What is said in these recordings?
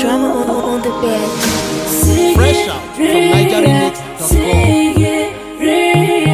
Drama on, on the bed. Fresh out from NigerianMix.com.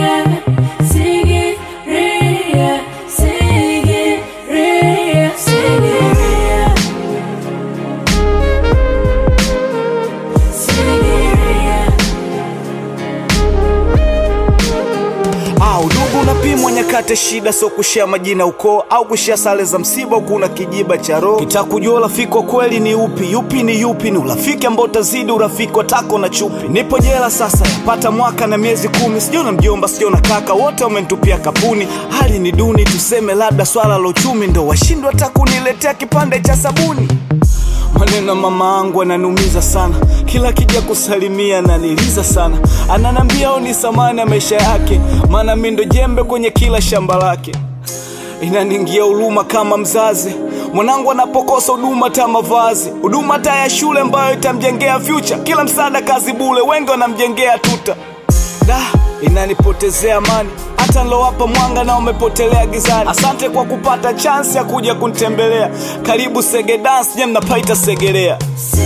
Ah, udugu unapimwa nyakati shida, sio kushia majina ukoo au kushia sare za msiba, huku una kijiba cha roho. Kitakujua urafiki wa kweli ni upi, yupi ni yupi, ni urafiki ambao utazidi urafiki wa tako na chupi. Nipo jela sasa, yapata mwaka na miezi kumi, sijaona mjomba, sijaona kaka, wote wamenitupia kapuni. Hali ni duni, tuseme labda swala la uchumi ndo washindwa hata kuniletea kipande cha sabuni. Maneno mama angu ananiumiza sana, kila kija kusalimia ananiliza sana, ananambia au ni samani ya maisha yake, maana mi ndo jembe kwenye kila shamba lake. Inaniingia huruma kama mzazi, mwanangu anapokosa huduma hata mavazi, huduma hata ya shule ambayo itamjengea future, kila msaada kazi bule, wengi wanamjengea tuta da inanipotezea amani hata nilowapa mwanga na umepotelea gizani. Asante kwa kupata chansi ya kuja kunitembelea. Karibu Sege Dance, je, mnapaita Segerea?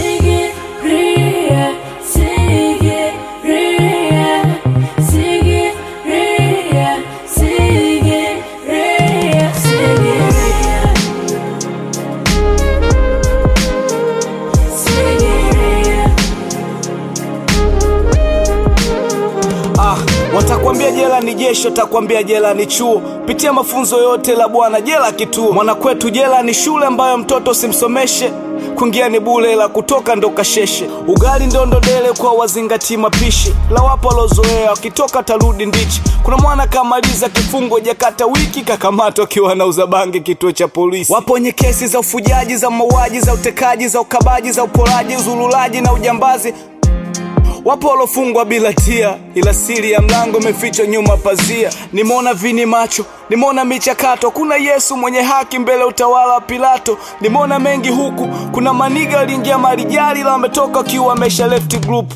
Ah, watakwambia jela ni jeshi, watakwambia jela ni chuo. Pitia mafunzo yote la bwana, jela kituo. Mwana kwetu jela ni shule ambayo mtoto usimsomeshe kuingia ni bule, la kutoka ndo kasheshe. Ugali ndondo dele kwa wazingati mapishi, la wapo walozoea, wakitoka tarudi ndichi. Kuna mwana kamaliza kifungo jakata wiki, kakamatwa akiwa anauza bangi kituo cha polisi. Wapo wenye kesi za ufujaji, za mauaji, za utekaji, za ukabaji, za uporaji, uzululaji na ujambazi Wapo walofungwa bila tia, ila siri ya mlango imefichwa nyuma pazia. Nimeona vini macho, nimeona michakato, kuna Yesu mwenye haki mbele utawala wa Pilato. Nimeona mengi huku, kuna maniga waliingia marijali, la wametoka wakiwa wamesha left group.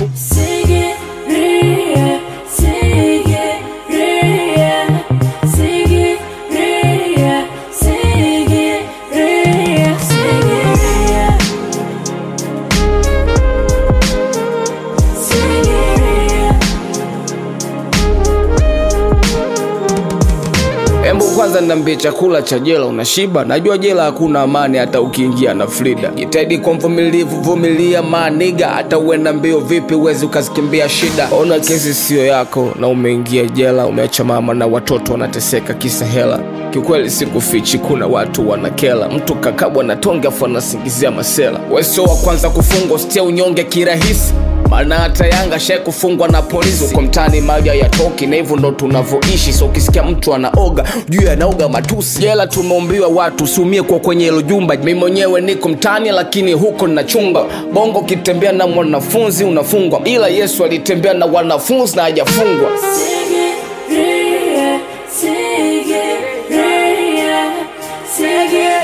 Embu kwanza niambie, chakula cha jela unashiba? Najua jela hakuna amani, hata ukiingia na Frida. Jitahidi kwa mvumilivu, vumilia maniga, hata uenda mbio vipi, uwezi ukazikimbia shida. Ona kesi siyo yako na umeingia jela, umeacha mama na watoto wanateseka kisa hela. Kiukweli sikufichi, kuna watu wanakela, mtu kakabwa na tonge afu anasingizia masela. Wewe sio wa kwanza kufungwa, usitie unyonge kirahisi maana hata Yanga shai kufungwa na polisi uko mtaani, maji hayatoki na hivyo ndo tunavyoishi. So ukisikia mtu anaoga juu anaoga matusi. Jela tumeumbiwa watu, usiumie kwa kwenye hilo jumba. Mimi mwenyewe niko mtaani, lakini huko ninachunga bongo. Ukitembea na mwanafunzi unafungwa, ila Yesu alitembea na wanafunzi na hajafungwa. Sigiriya, Sigiriya, Sigiriya.